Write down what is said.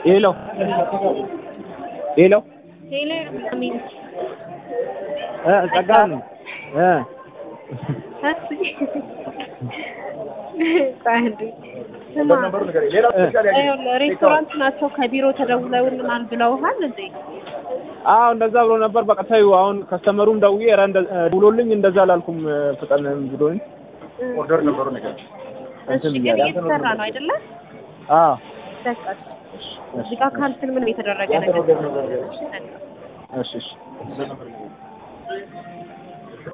ሄሎ ሄሎ ሄሎ አሚን እ ጸጋ ነኝ እ ታክሲ ጻንዲ ስማ ይኸውልህ ሬስቶራንት ናቸው ከቢሮ ተደውለውልናል ብለውሃል እንዴ? አዎ እንደዛ ብሎ ነበር። በቃ ተይው አሁን ከስተመሩም ደውዬ ኧረ እንደ ደውሎልኝ እንደዛ አላልኩም ፍጠን ብሎኝ ኦርደር ነበሩ ነገር እሺ ግን እየተሰራ ነው አይደለ? አዎ በቃ እዚህ ጋር ካንስል ምንም የተደረገ ነገር እሺ እሺ